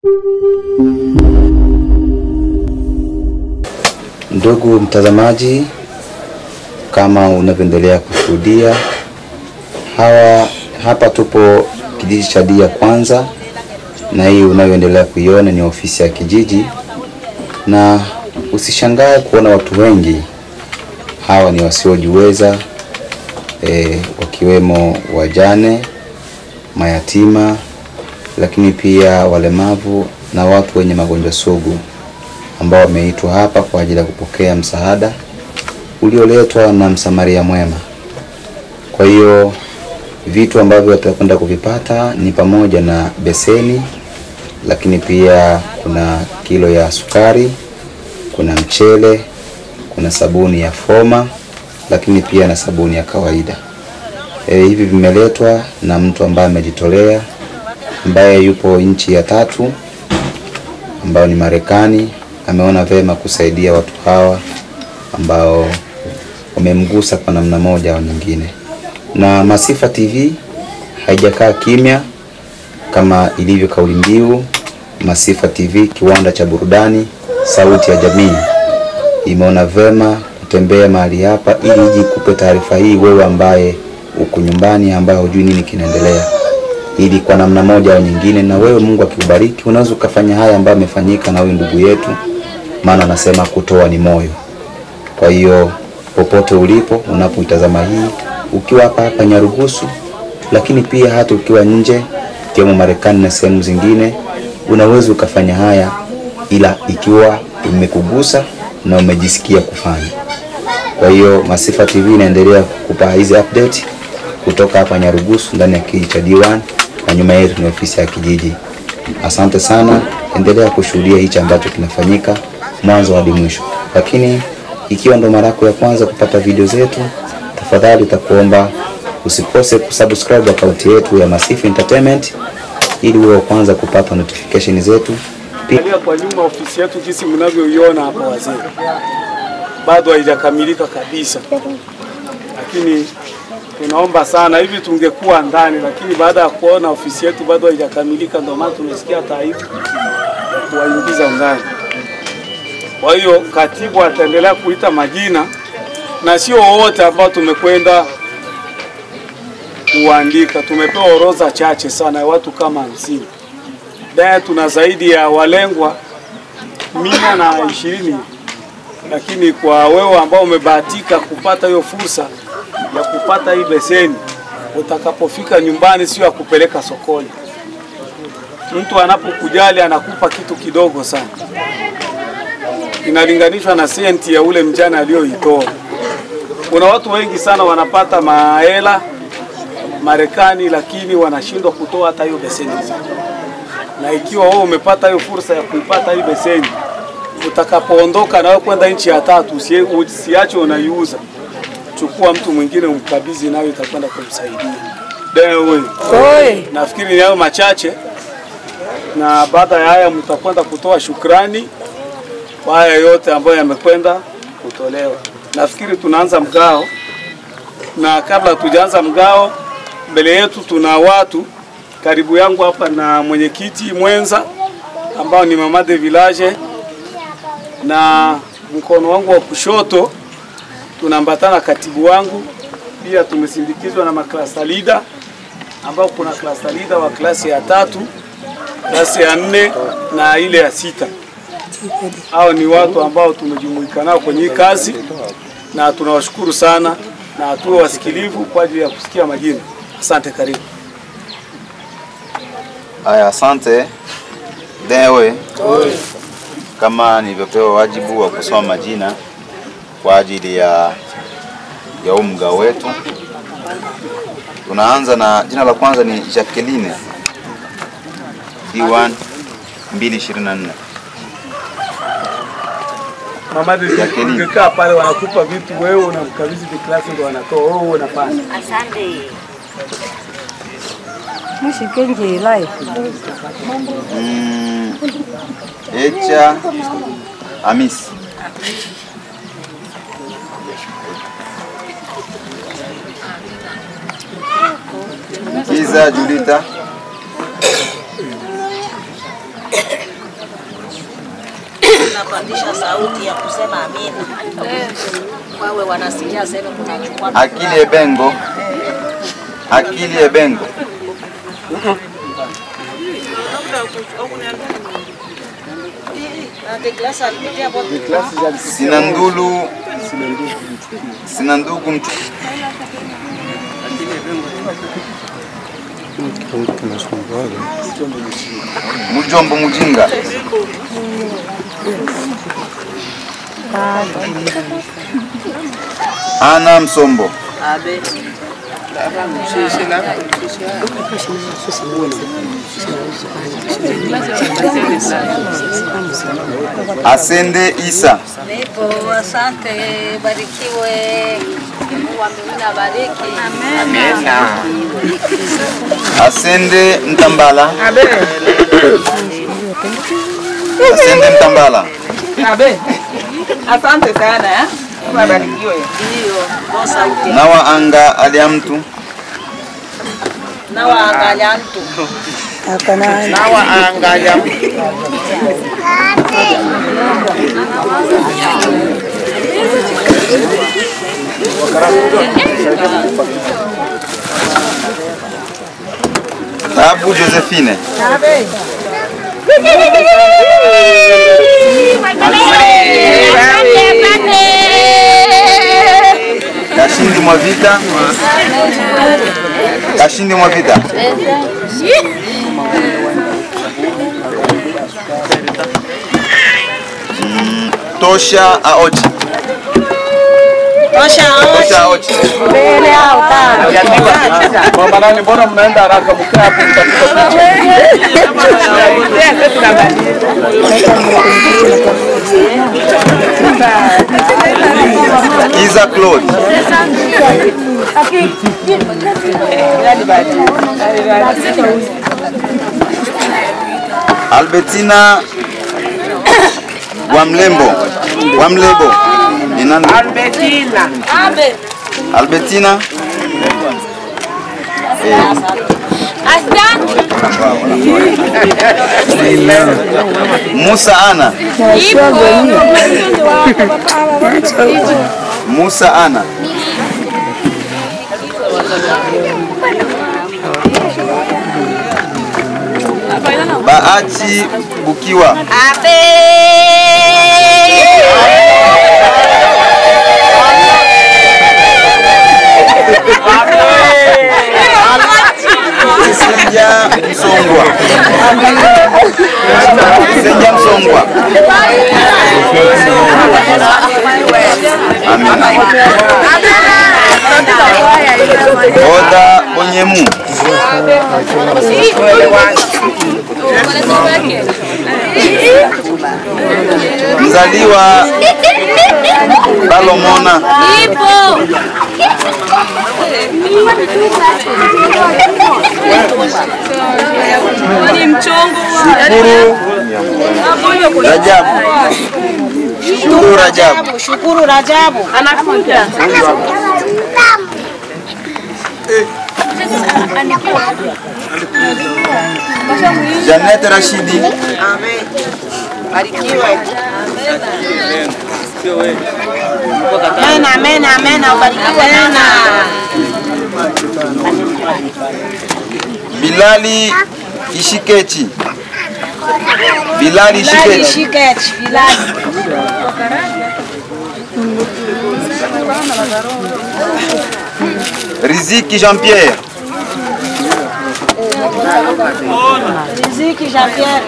Ndugu mtazamaji, kama unavyoendelea kushuhudia hawa hapa, tupo kijiji cha Dia Kwanza, na hii unayoendelea kuiona ni ofisi ya kijiji, na usishangae kuona watu wengi hawa ni wasiojiweza e, wakiwemo wajane, mayatima, lakini pia walemavu na watu wenye magonjwa sugu ambao wameitwa hapa kwa ajili ya kupokea msaada ulioletwa na msamaria mwema. Kwa hiyo vitu ambavyo watakwenda kuvipata ni pamoja na beseni, lakini pia kuna kilo ya sukari, kuna mchele, kuna sabuni ya foma, lakini pia na sabuni ya kawaida. E, hivi vimeletwa na mtu ambaye amejitolea ambaye yupo nchi ya tatu ambayo ni Marekani. Ameona vema kusaidia watu hawa ambao wamemgusa kwa namna moja au nyingine. Na Masifa TV haijakaa kimya kama ilivyo kauli mbiu Masifa TV, kiwanda cha burudani, sauti ya jamii, imeona vema kutembea mahali hapa ili iji kupe taarifa hii wewe ambaye uko nyumbani, ambaye hujui nini kinaendelea, ili kwa namna moja au nyingine, na wewe Mungu akikubariki, unaweza ukafanya haya ambayo amefanyika na huyu ndugu yetu, maana anasema kutoa ni moyo. Kwa hiyo popote ulipo unapoitazama hii, ukiwa hapa hapa Nyarugusu, lakini pia hata ukiwa nje ikiwemo Marekani na sehemu zingine, unaweza ukafanya haya, ila ikiwa imekugusa na umejisikia kufanya. Kwa hiyo Masifa TV inaendelea kukupa hizi update kutoka hapa Nyarugusu ndani ya kijiji cha D1 na nyuma yetu ni ofisi ya kijiji. Asante sana, endelea kushuhudia hichi ambacho kinafanyika mwanzo hadi mwisho. Lakini ikiwa ndo mara yako ya kwanza kupata video zetu, tafadhali takuomba usikose kusubscribe akaunti yetu ya Masifa Entertainment ili uwe wa kwanza kupata notification zetu. Pia Angalia kwa nyuma ofisi yetu jinsi mnavyoiona hapa wazee, bado haijakamilika kabisa, lakini tunaomba sana hivi tungekuwa ndani, lakini baada ya kuona ofisi yetu bado haijakamilika, ndio maana tumesikia taibu ya kuwaingiza ndani. Kwa hiyo katibu ataendelea kuita majina na sio wote ambao tumekwenda kuandika. Tumepewa orodha chache sana ya watu kama hamsini naye tuna zaidi ya walengwa mia na ishirini, lakini kwa wewe ambao umebahatika kupata hiyo fursa ya kupata hii beseni, utakapofika nyumbani, sio ya kupeleka sokoni. Mtu anapokujali anakupa kitu kidogo sana, inalinganishwa na senti ya ule mjane aliyoitoa. Kuna watu wengi sana wanapata mahela Marekani, lakini wanashindwa kutoa hata hiyo beseni na ikiwa wewe umepata hiyo fursa ya kuipata hii beseni, utakapoondoka na wewe kwenda nchi ya tatu, usie- usiache unaiuza, chukua mtu mwingine umkabidhi, nayo itakwenda kumsaidia. Dewe, nafikiri ni hayo machache, na baada ya haya mtakwenda kutoa shukrani kwa haya yote ambayo yamekwenda kutolewa. Nafikiri tunaanza mgao, na kabla hatujaanza mgao, mbele yetu tuna watu karibu yangu hapa na mwenyekiti mwenza ambao ni mama de village, na mkono wangu wa kushoto tunaambatana katibu wangu, pia tumesindikizwa na maklasa leader ambao kuna klasa leader wa klasi ya tatu, klasi ya nne na ile ya sita. Hao ni watu ambao tumejumuika nao kwenye hii kazi na tunawashukuru sana, na tuwe wasikilivu kwa ajili ya kusikia majina. Asante, karibu. Haya, asante Dewe. Kama nilivyopewa wajibu wa kusoma majina kwa ajili ya ya huu mgao wetu, tunaanza na jina la kwanza ni Jacqueline D1 224. Mama de Lakini- ungekaa pale wanakupa vitu, wewe unamkabidhi viklasi ndio wanatoa, wewe unafanya. Asante. mushikenjelayo Mm, Echa Hamisi. Kiza Julita. tunapandisha sauti ya kusema amina, wawe wanasikia sema tunachukua Akili Ebengo, Akili Ebengo, na Douglas alipitia hapo Sinandulu, Sinandugu mtu Mujombo Mujinga, Ana Msombo, abe Asende Isa, nipo. Asante, barikiwe. Mungu wa mbinguni abariki. Asende Mtambala, Asende Mtambala, Abe. Asante sana eh. Ubarikiwe. Ndio, kwa sauti Nawa Anga alia mtu na waangalia mtu Tabu Josephine, Kashindi Mwavita, Kashindi Mwavita, Mm, Tosha Aochi, tosha Tosha Aochi, Mama nani, mbona mnaenda haraka? Mkaa hapo mtafika Kiza Claude, Albertina Wamlembo, Wamlebo, ni nani? Albertina. Albertina Musa Ana Musa Ana Bahati Bukiwa Senja Msongwa Senja Msongwa Amen. Oda Onyemu mzaliwa Balomona Shukuru Rajabu Shukuru Rajabu Shukuru Rajabu Janet Rashidi barikiwe. Amen, amen, amen, ubarikiwe sana. Bilali Ishikechi Bilali Bilali Ishikechi Shikech, Bilali. Riziki Jean-Pierre Riziki Jean-Pierre.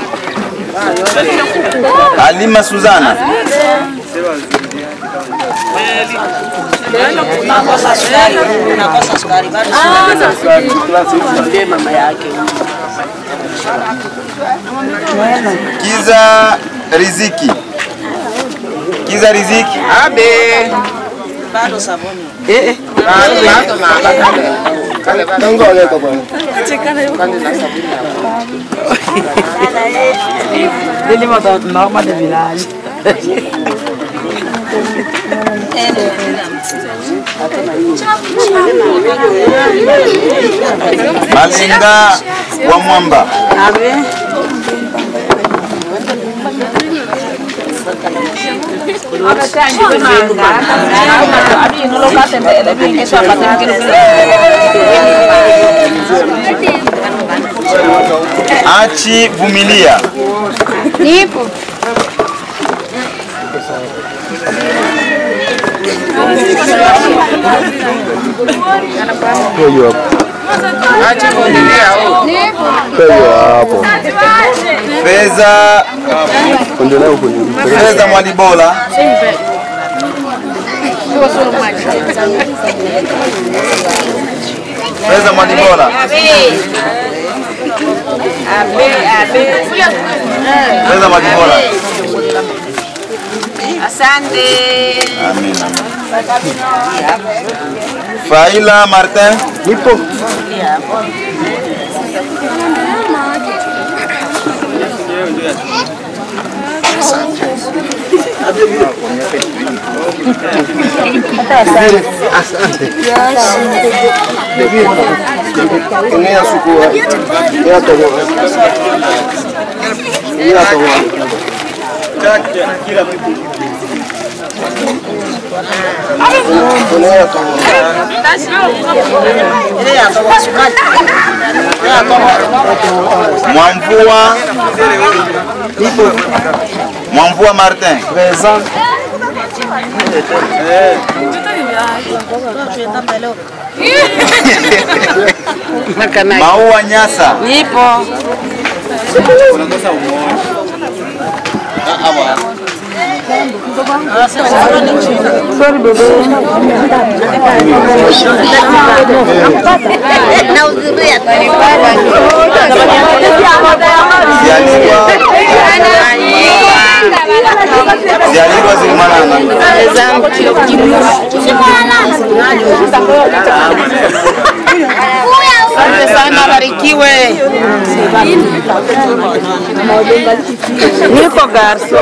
Alima Suzana Unakosa sukari, unakosa sukari bado. Kiza Riziki Kiza Riziki Abe. Bado sabuni. Malinga wa Mwamba Achi vumilia. Nipo. Fedha Fedha Mwalibola. Fedha Mwalibola. Fedha Mwalibola. Asante. Amin. Faila Martin. Nipo. Mwamvua. Mwamvua Martin. Maua Nyasa. Nipo. Zialirwa Zilimanana. Asante sana, barikiwe. Niko garso.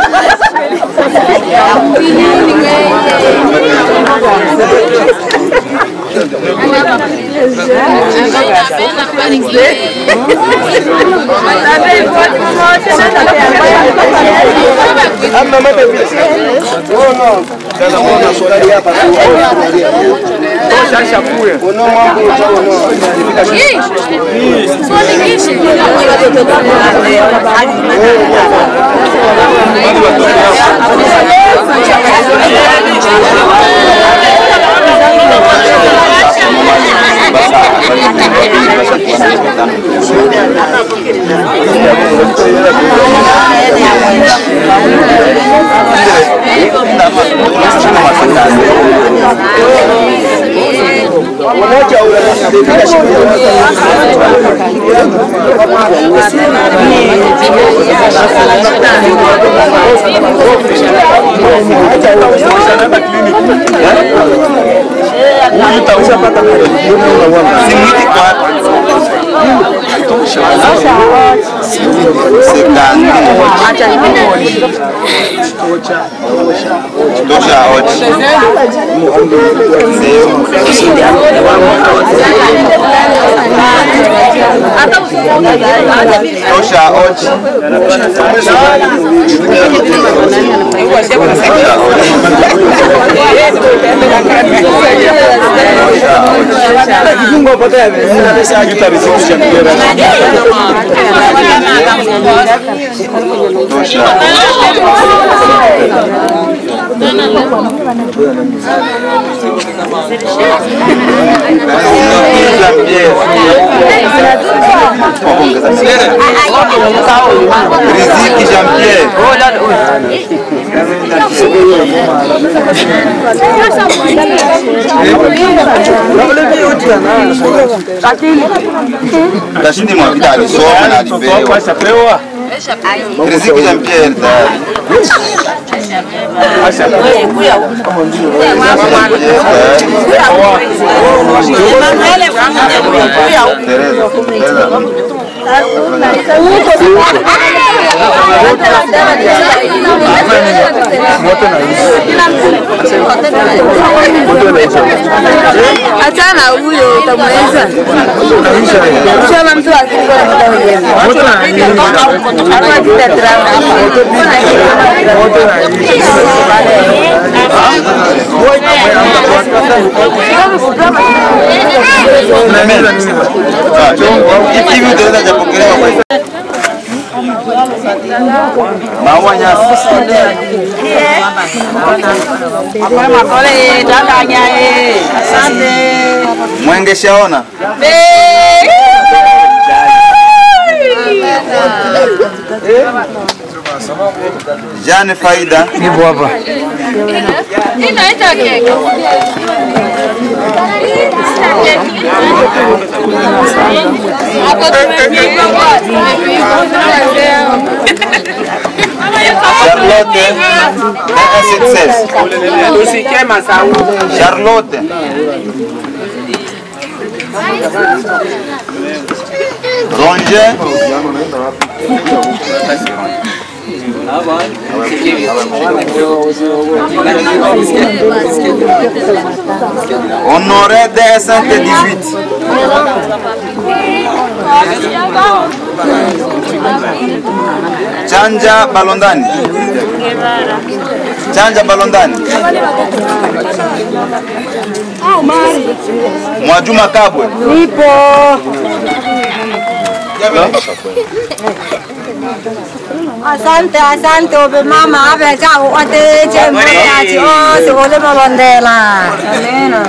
Simwiti kwa Sekandi. Tosha ochi. Sehemu. Tosha ochi. Tosha ochi. Tosha. Riziki Jean Pierre. Tashindi Mwavita alisoma na alipewa. Riziki Jean Pierre tayari. Tereza. Tereza. Achana huyo utamweza. Shama mtu akiko na muda wenyewe. Hapa tutatrana hivi utaweza japokelewa kwa maua nyasi Makole tatanya eh. Asante. mwenge shaona Jane Faida Charlotte un success Usikie masau. Charlotte Ronje Honoré de Saint-18 Chanja Balondani Chanja Balondani Mwajuma Kabwe Nipo. Asante, asante obe mama abe cha ote je mwana o se ole malondela. Amena.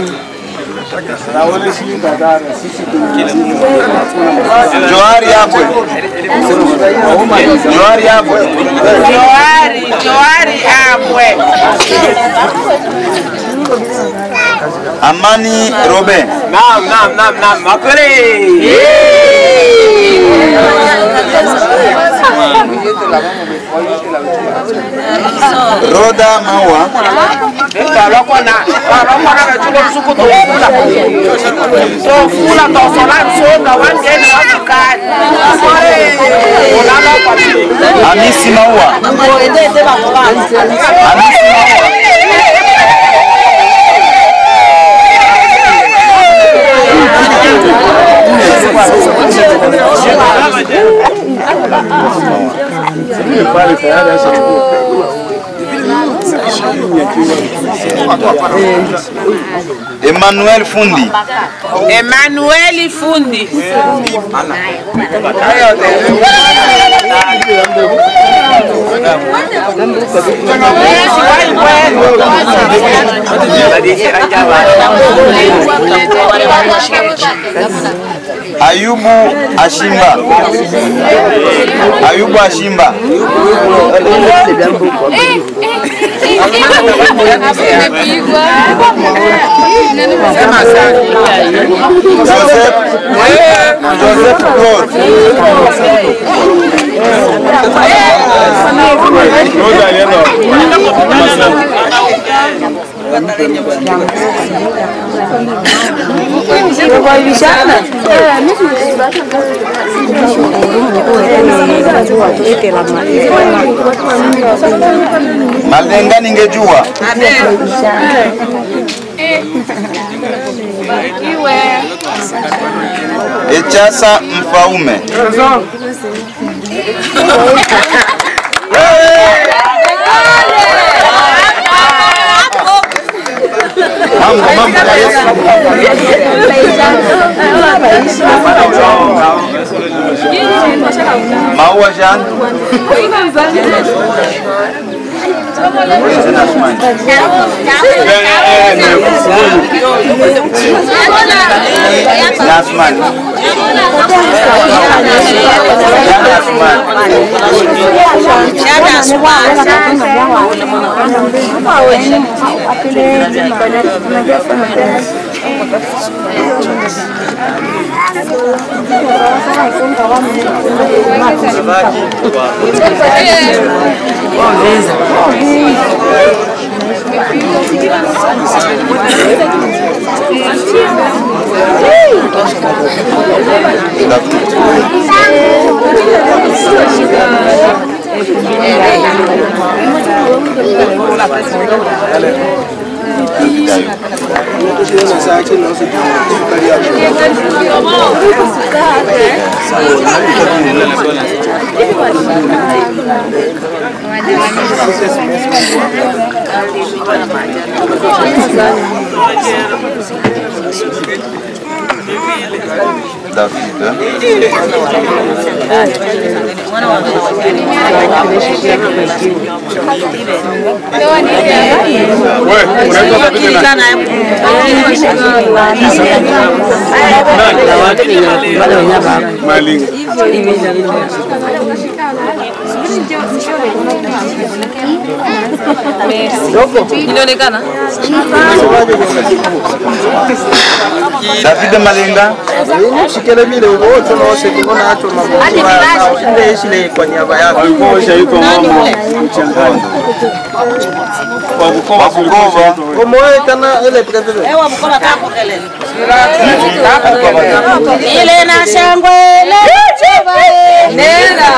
Johari Abwe Johari Abwe Joari, Joari Abwe. Amani Robin Naam, naam, naam, naam. Makole. Roda Maua Balokona, balokona na chulo suku to fula. To fula to sola soga wangeni wakikani. Ulala kwa chini. Hamisi Maua Hamisi Maua Emmanuel Fundi Emmanuel Fundi. Ayubu Ashimba Ayubu Ashimba Joseph Joseph Claude Roda alienda. Malenga ningejua Echasa Mfaume Mambo mambo ya Yesu Maua Jean Nasman Inaonekana David Malenga shikelemile wote wose kibona hacho magonjwa ishile kwa niaba yako Walikuwa washaitwa mama mchangani. Kwa Bukoba Bukova omoe kana ile pikapiki Ewa Bukoba kako kelele. Ile na shangwe Nena.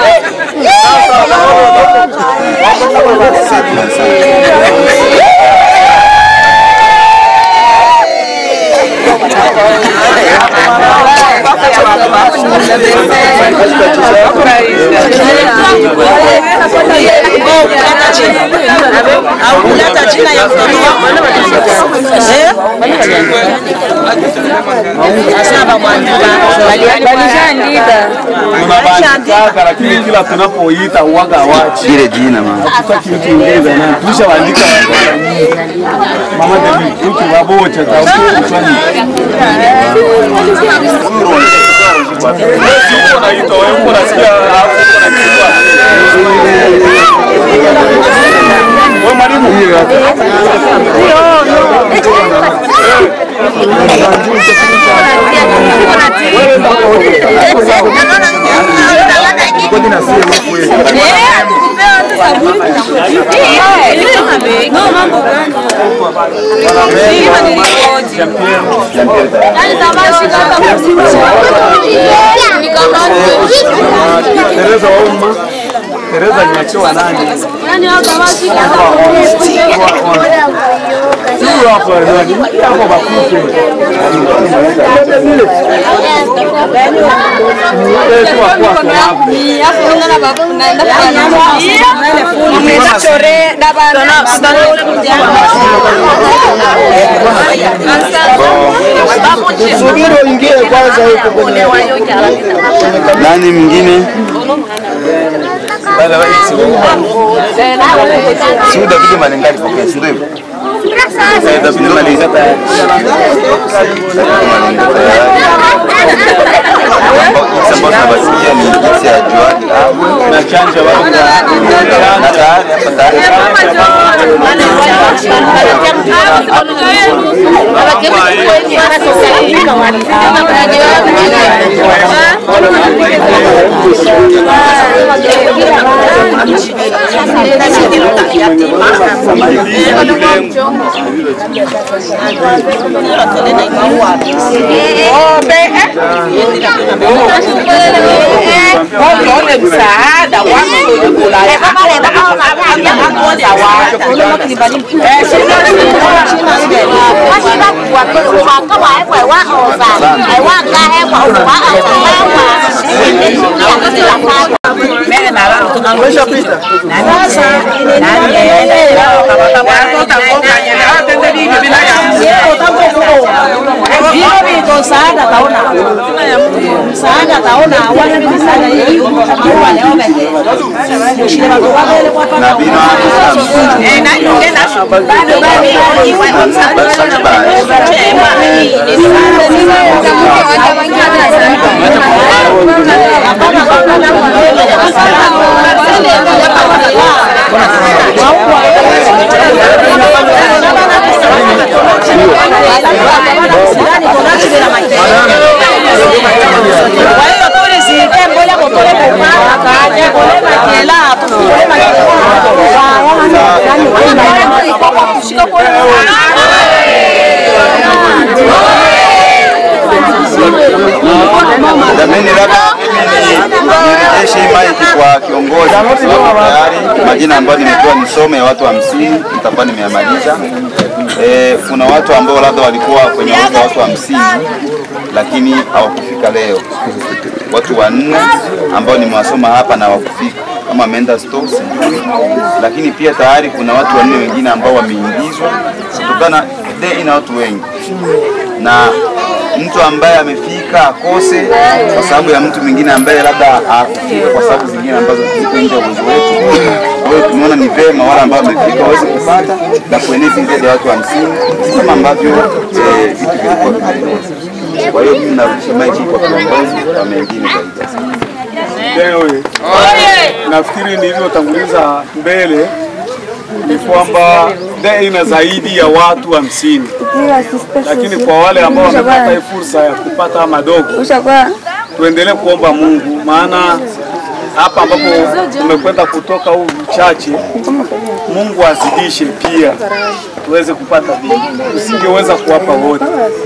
Au kuleta jina ya mtoto Asaba mwandika. walishaandika tunabaandikaka, lakini kila tunapoita uwaga wachi ile jina mama. hatutaki mtu ingeza na tulisha waandika mama David mtu wabocha za kichwani. Wewe unaitwa wewe uko unasikia hapo unachukua. Wewe mwalimu. Tereza wa umma. Tereza nimechoa nani? Huyo hapo nani? Hapo bakuke. Eh, kwa kwa kwa hapo. subiri uingie kwanza huko kwenye Nani mwingine? Si huyu David Malenga alipokea, si ndio hivyo? Eh, David Malenga tayari. Ambao tunabasikia ni jinsi ya juani Na chanja watu na tayari hapa tayari Waone msaada wako kula umeshapita msaada taona msaada taona wana msaada hiyo kwa leo bende shida watu wale kwa na bino Eh, nani ungenda bado kwa hiyo tulizike mboja kutole kupata kaje kule makela tukule Jamani, labda mimi nirejeshe hii maiki kwa kiongozi kwa sababu tayari majina ambayo nimepewa nisome ya watu hamsini nitakuwa nimeyamaliza. eh, kuna watu ambao labda walikuwa kwenye orodha ya watu hamsini lakini hawakufika leo, watu wanne ambao nimewasoma hapa na hawakufika kama ameenda store sijui, lakini pia tayari kuna watu wanne wengine ambao wameingizwa kutokana day ina watu wengi na mtu ambaye amefika akose kwa sababu ya mtu mwingine ambaye labda hakufika kwa sababu zingine ambazo ziko nje ya uwezo wetu. Kwa hiyo tumeona ni vema wale ambao wamefika waweze kupata na kueneza idadi ya watu hamsini kama ambavyo eh, vitu vilikuwa vinaeleza. Kwa hiyo mimi narudisha maiki kwa viongozi wa mengine zaidi. Leo nafikiri nilivyotanguliza mbele ni kwamba DEA ina zaidi ya watu hamsini, lakini kwa wale ambao wamepata hii fursa ya kupata madogo, tuendelee kuomba Mungu, maana hapa ambapo tumekwenda kutoka huu uchache, Mungu azidishe pia tuweze kupata vingi, usingeweza kuwapa wote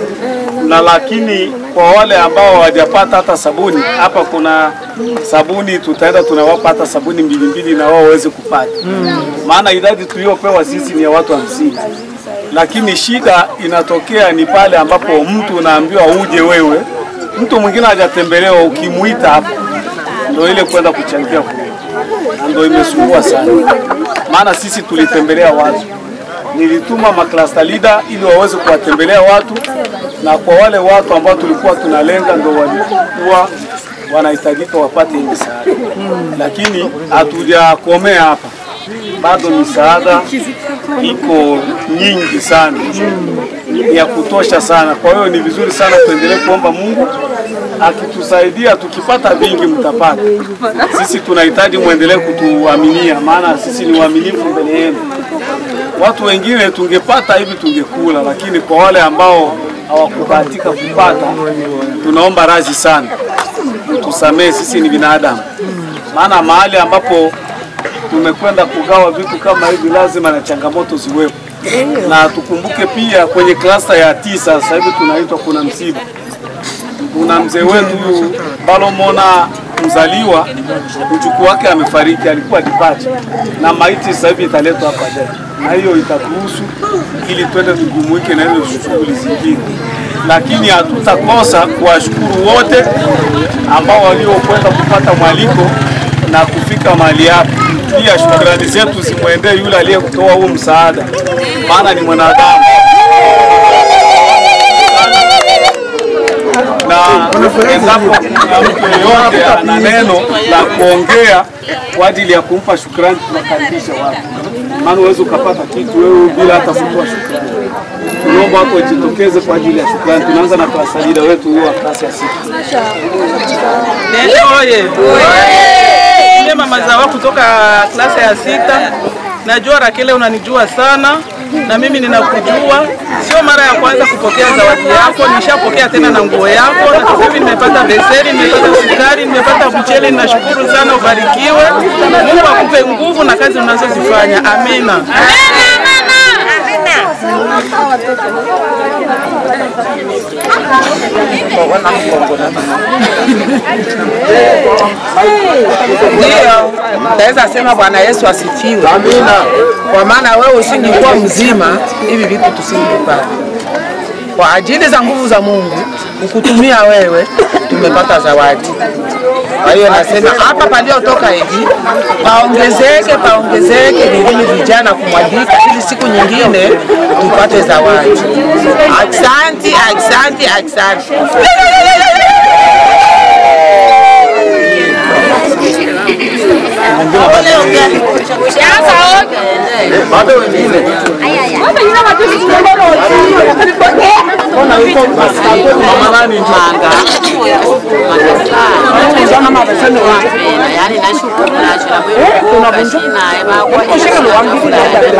na lakini kwa wale ambao hawajapata hata sabuni, hapa kuna sabuni, tutaenda tunawapa hata sabuni mbili mbili na wao waweze kupata, maana idadi tuliyopewa sisi ni ya watu hamsini, lakini shida inatokea ni pale ambapo mtu unaambiwa uje wewe, mtu mwingine hajatembelewa, ukimuita hapa ndio ile kwenda kuchangia kule, na ndio imesumbua sana, maana sisi tulitembelea watu nilituma maklasta leader ili waweze kuwatembelea watu, na kwa wale watu ambao tulikuwa tunalenga ndo walikuwa wanahitajika wapate hii misaada, lakini hatujakomea hapa, bado misaada iko nyingi sana, ni ya kutosha sana. Kwa hiyo ni vizuri sana tuendelee kuomba Mungu akitusaidia, tukipata vingi mtapata. Sisi tunahitaji muendelee kutuaminia, maana sisi ni waaminifu mbele yenu watu wengine tungepata hivi tungekula, lakini kwa wale ambao hawakubahatika kupata, tunaomba radhi sana, tusamehe, sisi ni binadamu. Maana mahali ambapo tumekwenda kugawa vitu kama hivi, lazima na changamoto ziwepo, na tukumbuke pia kwenye klasta ya tisa sasa hivi tunaitwa kuna msiba, kuna mzee wetu huyu Balomona mzaliwa, mjukuu wake amefariki, alikuwa dipacha na maiti sasa hivi italetwa hapa leo, na hiyo itatuhusu ili twende tujumuike na hizo shughuli zingine, lakini hatutakosa kuwashukuru wote ambao waliokwenda kupata mwaliko na kufika mahali hapa. Pia shukrani zetu zimwendee yule aliyetoa huu msaada, maana ni mwanadamu na endapo kuna mtu yeyote ana neno la kuongea kwa ajili ya kumpa shukrani, tunakaribisha watu, maana uweze ukapata kitu wewe bila hata kutoa shukrani. Tunaomba watu wajitokeze kwa ajili ya shukrani. Tunaanza na klasa leader wetu huyu wa klasi ya sita. Nene oye! Mimi mama Zawa kutoka klasa ya sita. Najua Rakele unanijua sana na mimi ninakujua. Sio mara ya kwanza kupokea zawadi yako, nishapokea tena na nguo yako, na sasa hivi nimepata beseni, nimepata sukari, nimepata mchele. Ninashukuru sana, ubarikiwe. Mungu akupe nguvu na kazi unazozifanya. Amina. Ndio, naweza sema Bwana Yesu asifiwe. Amina. Kwa maana wewe usingekuwa mzima, hivi vitu tusingepata. Kwa ajili za nguvu za Mungu ukutumia wewe, tumepata zawadi. Kwa hiyo nasema hapa paliotoka hivi paongezeke, paongezeke vingine vijana kumwagika, ili siku nyingine tupate zawadi. Aksanti, aksanti, aksanti. Bado wengine yani nashukuru nacho na wewe kuna mashina eba kwa hiyo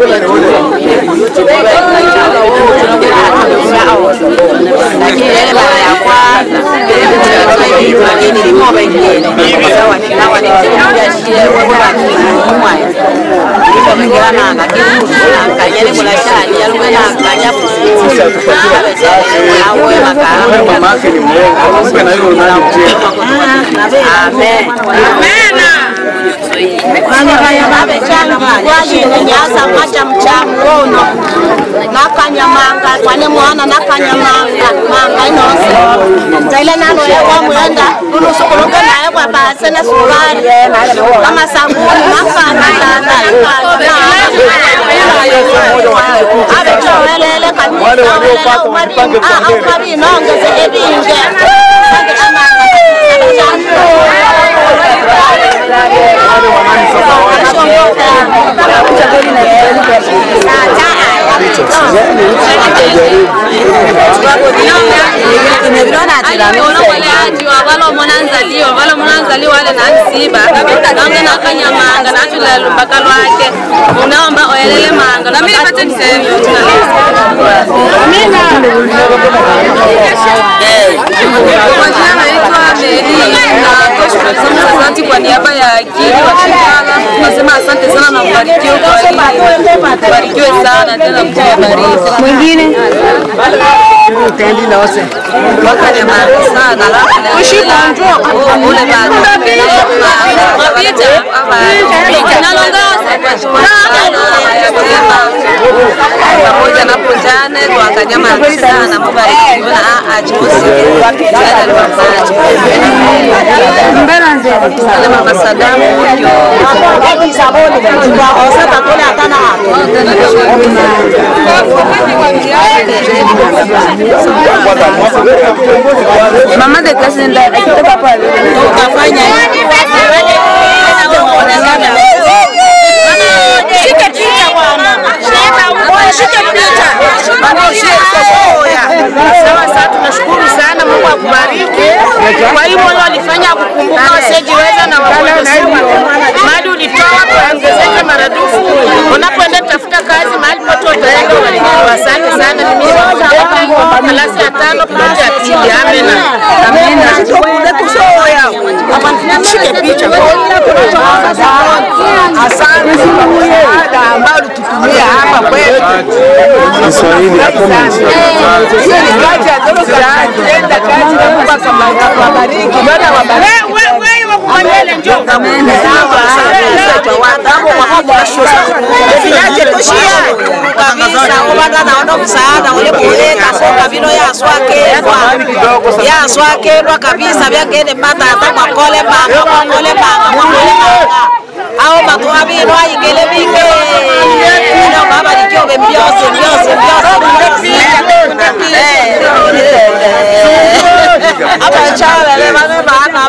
lakini ile mara ya kwanza lakini limo wengine sawa ni kama ni kuja shie wewe bakimwa ndipo mengana lakini kuna kanyele kuna shani yalikuwa na kanya kusisa awe makara Mama yake ni mwongo, mpe na hilo nani mjema. Amen. Amen. wayinenyaza maja mchamuono nakanyamanga kwane mwana nakanyamanga manga inose zaile nano yekwamwenda ulusukuluke naye kwabase na sukari kama sabuni nafana tata abetowelele kabinongeze ebinge oloweleajiwa valomona nzaliwa valomona nzaliwa ale nansiba nonge nakanyamanga natulelo mpaka lwake unaomba oyelele manga namili patendisevyo kwa jina naitwa Meli na toshukrani asante kwa niaba ya akili washirikana. Nasema asante sana na mbarikiwe kwa elimu. Mbarikiwe sana tena mtubariki. Mwingine utendi nose wakanyamani sana ushikonjo ule bado mapita mapita nalongoza pamoja na pojane twakanyamani sana mubarikiwe na achosi ale mama sadamu mama de clase nda akitoka pale ukafanya shike picha bwana shike picha Sawa sawa, tunashukuru sana, Mungu akubariki. Kwa hiyo moyo walifanya kukumbuka wasiojiweza na wagonjwa sugu, mali ulitoa kuongezeke maradufu. Unapoenda tafuta kazi mahali pote utaenda, ubarikiwe. Asante sana. Mimi nimetoka klasi ya tano kidato ya pili. Amina, amina. Shike picha. Asante kwa msaada ambao ulitutumia hapa kwetu. Kiswahili hakuna Hiyo ni kazi ya Doro Karani. Enda kazi na Mungu akawabariki. Bwana wabariki. Wewe wa kumanyele njoo. kabisa kubanda naona msaada ule kuleka soka vino yaswakelwa yaswakelwa kabisa vyangene pata hata mwakole manga mwakole manga mwakole manga ao matuha vino ayingele vinge ino mabarikiove mbyose mbyose mbyose abachavele vane vana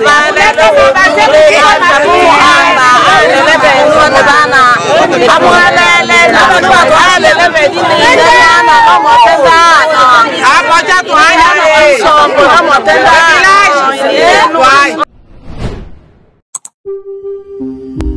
vanelemuhamba alele venuone vana amwalele navanu vatu alele vedinileana nomotengano akoca twaya sombo nomotengano